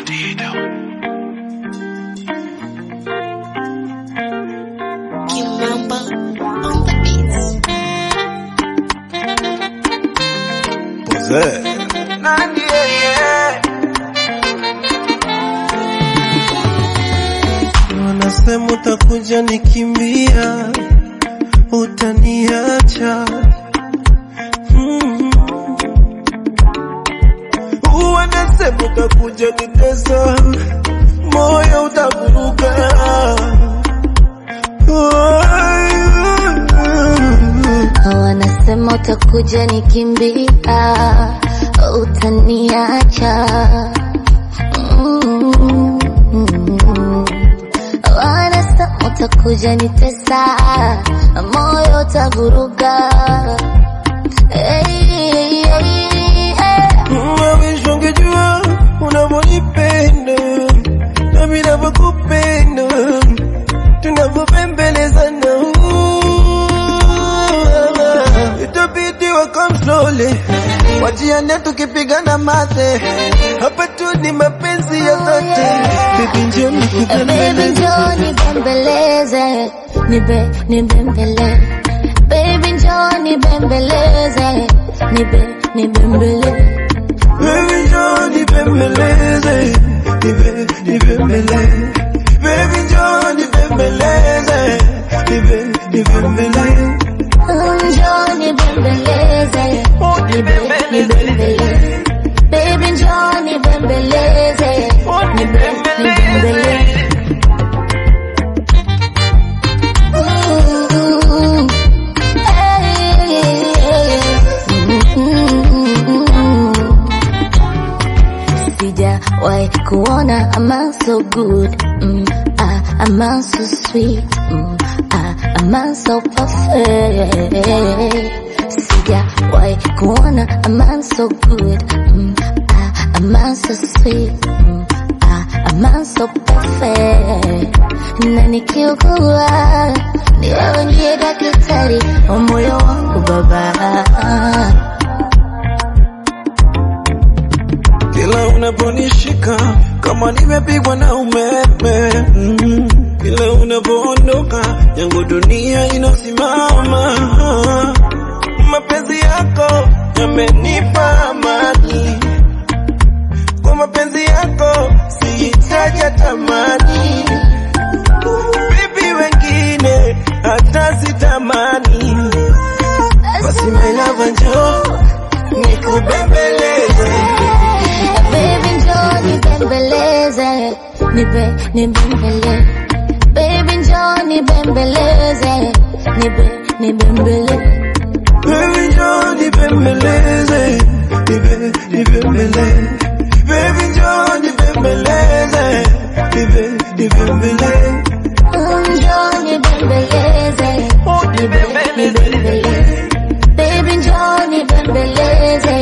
Kimamba on the beats. Wanasema utakuja nikimbia, utaniacha mm. Wanasema utakuja nitesa, moyo utavuruga Wanasema utakuja nikimbia, utaniacha. Mm. Wanasema utakuja nitesa, moyo utavuruga. Hey, hey, hey, hey. Mawish ungejua unavyonipenda nami navyokupenda tunavyopembelezana itabidi wakam slowly wajiane tukipigana mate hapa tu ni mapenzi ya zote bibi njoo Baby njoo nibembeleze, nibe nibembele. Baby njoo nibembeleze, nibe nibembele. Baby njoo nibembeleze, nibe nibembele. Baby njoo nibembeleze, nibe nibembele. Njoo nibembeleze, nibe nibembele. Baby njoo nibembeleze, nibe nibembele. Ooh, hey, mm. Sijawahi kuona a man so good, mm, ah, a man so sweet, mm, ah, a man so perfect. Sijawahi kuona a man so good, mm, ah, a man so sweet, mm, ah, a man so perfect. Na nikiugua ni wewe ndiye daktari wa moyo wangu baba. Kila unaponishika kama nimepigwa na umeme mm. Kila unapoondoka yangu dunia inasimama. Mapenzi yako yamenipa amani, kwa mapenzi yako sihitaji tamani. Bibi wengine hata sitamani, basi my love njoo nikubembeleze Baby njoo nibembeleze, nibe nibembele. Baby njoo nibembeleze, nibe nibembele. Baby njoo nibembeleze, nibe nibembele. Baby njoo nibembeleze, nibe nibembele. Njoo nibembeleze, nibe nibembele. Baby njoo nibembeleze,